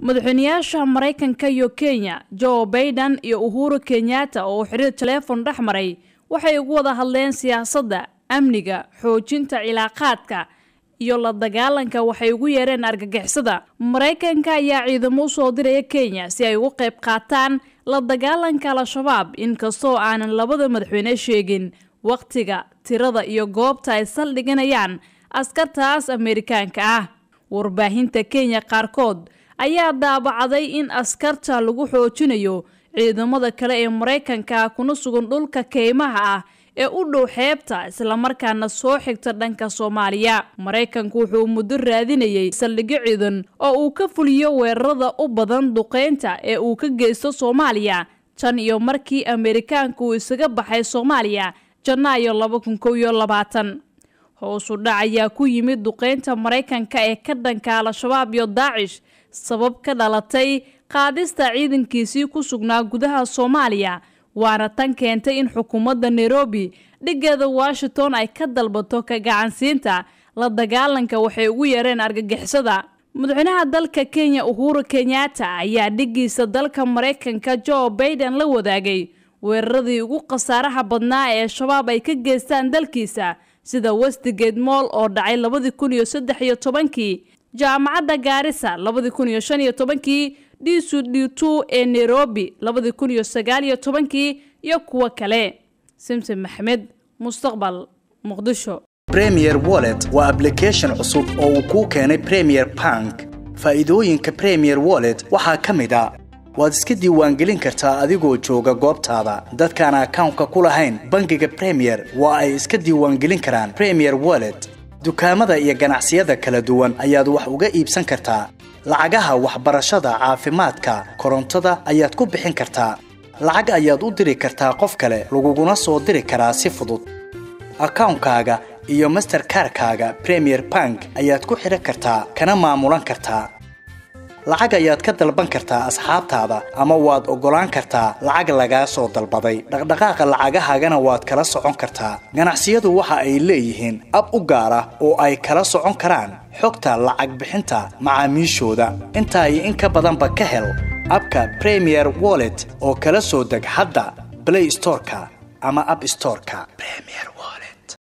madaxweynayaasha maraykanka iyo kenya joe baiden iyo uhuru kenyatta oo xiriir taleefon dhex maray waxay ugu wada hadleen siyaasadda amniga xoojinta cilaaqaadka iyo la dagaalanka waxay ugu yeereen argagixisada maraykanka ayaa ciidamo u soo diraya kenya si ay ugu qayb qaataan la dagaalanka al-shabaab inkastoo aanan labada madaxweyne sheegin wakhtiga tirada iyo goobta ay saldhiganayaan askartaas ameerikaanka ah warbaahinta kenya qaarkood ayaa daabacday in askarta lagu xoojinayo ciidamada kale ee maraykanka kuna sugan dhulka keymaha ah ee u dhow xeebta islamarkaana soo xigta dhanka soomaaliya maraykanku wuxuu muddo raadinayay saldhigyo ciidan oo uu ka fuliyo weerarada u badan duqeynta ee uu ka geysto soomaaliya tan iyo markii ameerikaanka uu isaga baxay soomaaliya janaayo laba kun kow iyo labaatan hoosu dhac ayaa ku yimid duqeynta maraykanka ee ka dhanka al-shabaab iyo daacish sabab ka dhalatay qaadista ciidankiisii ku sugnaa gudaha soomaaliya waana tan keentay in xukuumadda nairobi dhigeeda washington ay ka dalbato ka gacansiinta la dagaalanka waxay ugu yeereen argagixisada madaxweynaha dalka kenya uhuru kenyatta ayaa dhigiisa dalka maraykanka joe baiden la wadaagay weeraradii ugu khasaaraha badnaa ee shabaab ay ka geystaan dalkiisa sida westigate moll oo dhacay labadii kun iyo saddex iyo tobankii jaamacadda gaarisa labadii kun iyo shan iyo tobankii dcd2 ee nairobi labadii kun iyo sagaal iyo tobankii iyo kuwo kale simsim maxmed mustaqbal muqdisho premier wallet waa ablication cusub oo uu kuu keenay premier bank faa'iidooyinka premier wallet waxaa ka mid a waad iska diiwaangelin kartaa adigoo jooga goobtaada dadkaan akawnka ku lahayn bangiga premier waa ay iska diiwaangelin karaan premier wallet dukaamada iyo ganacsiyada kala duwan ayaad wax uga iibsan kartaa lacagaha waxbarashada caafimaadka korontada ayaad ku bixin kartaa lacag ayaad u diri kartaa qof kale laguguna soo diri karaa si fudud akawnkaaga iyo masterkarkaaga premier bank ayaad ku xidhan kartaa kana maamulan kartaa lacag ayaad ka dalban kartaa asxaabtaada ama waad oggolaan kartaa lacag lagaa soo dalbaday dhaqdhaqaaqa lacagahaagana waad kala socon kartaa ganacsiyadu waxa ay leeyihiin ab u gaar ah oo ay kala socon karaan xogta lacag bixinta macaamiishooda intaa iyo in ka badanba ka hel abka premier wallet oo kala soo deg hadda blay storeka ama ab storeka